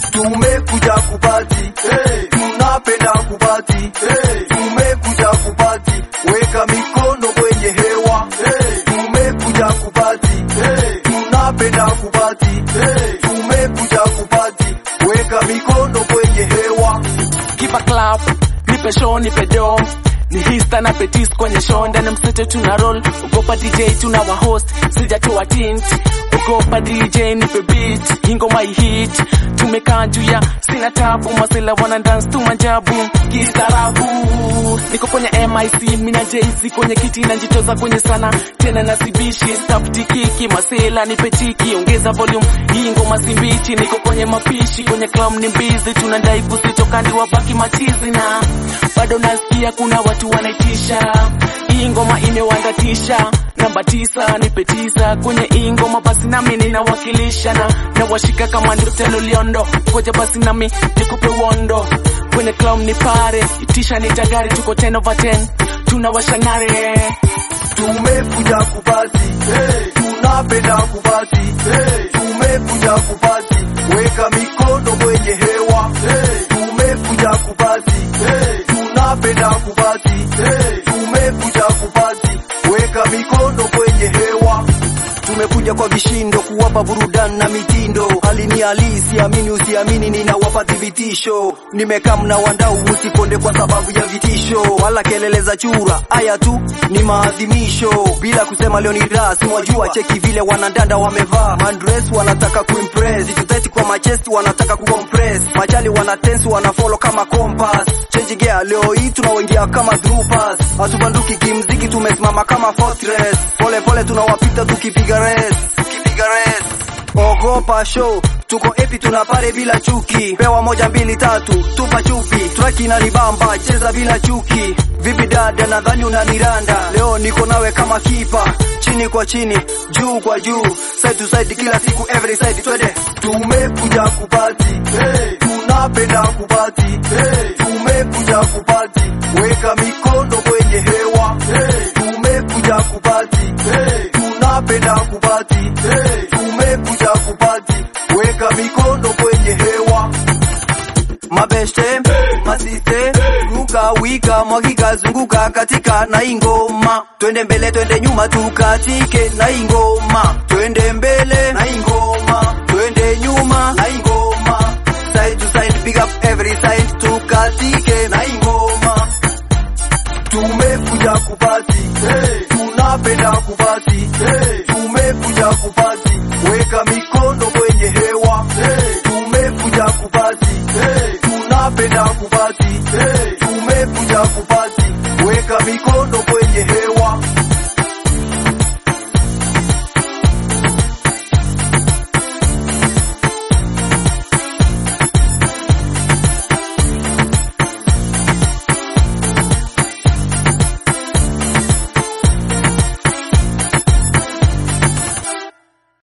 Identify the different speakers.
Speaker 1: tumekuja kupati hey. tunapenda kupati hey. tumekuja kupati weka mikono kwenye hewa hey. tumekuja kupati hey. tunapenda kupati hey. tumekuja kupati weka mikono kwenye hewa
Speaker 2: Give a clap, nipe show, nipe do ni hista na petis kwenye show ndani msete tuna roll ugopa DJ tuna wa host sijatoa tint ugopa DJ nipe beat hii ngoma hit tumekaa juu ya sina tabu masela wana dance tu majabu kistaarabu niko kwenye MIC mina JC kwenye kiti najitoza kwenye sana tena nasibishi stop tikiki masela nipe tiki ongeza volume hii ngoma simbichi niko kwenye mapishi kwenye club ni mbizi tunadai kusitokandi wabaki machizi na bado nasikia kuna watu wanaitisha hii ngoma imewandatisha namba tisa nipe tisa kwenye hii ngoma basi nami ninawakilisha na nawashika kama ndotelo liondo koja basi nami nikupe wondo kwenye club ni pare itisha ni tagari tuko 10 over 10 tunawashanare
Speaker 1: tumekuja kupati hey. tunapenda kupati hey. tumekuja kupati weka mikono kwenye hewa hey. tumekuja kupati hey. tunapenda kupati hey. tumekuja kupati weka mikono kwenye hewa tumekuja kwa vishindo kuwapa burudani na mitindo hali ni halisi amini usiamini ninawapa thibitisho nimekaa mna wandau usikonde kwa sababu ya vitisho wala kelele za chura haya tu ni maadhimisho bila kusema leo ni rasmi wajua cheki vile wanandanda wamevaa mandres wanataka kuimpress vituteti kwa machesti wanataka kucompress machali wana tense wana follow kama compass change gear leo hii tunaoingia kama troopers hatubanduki kimziki tumesimama kama fortress pole pole tunawapita tukipiga res tukipiga res ogopa show tuko epi tuna pare bila chuki pewa moja mbili tatu tupa chupi traki inanibamba cheza bila chuki vipi dada nadhani unaniranda leo niko nawe kama kipa chini kwa chini juu kwa juu side to side kila siku every side twende tumekuja kupati hey. tunapenda kupati hey. tumekuja kupati weka mikono kwenye hewa hey. tumekuja kupati hey. tunapenda kupati hey. tumekuja kupati weka mikono kwenye hewa mabeste masiste ruka wika mwagika zunguka katika na ingoma twende mbele twende nyuma tukatike na ingoma twende mbele na ingoma twende nyuma na ingoma side to side pick up every side tukatike na ingoma tumekuja kupati hey. tunapenda kupati hey. tumekuja kupati weka mikono kwenye hewa hey. tumekuja kupati hey. tunapenda kupati hey. tumekuja kupati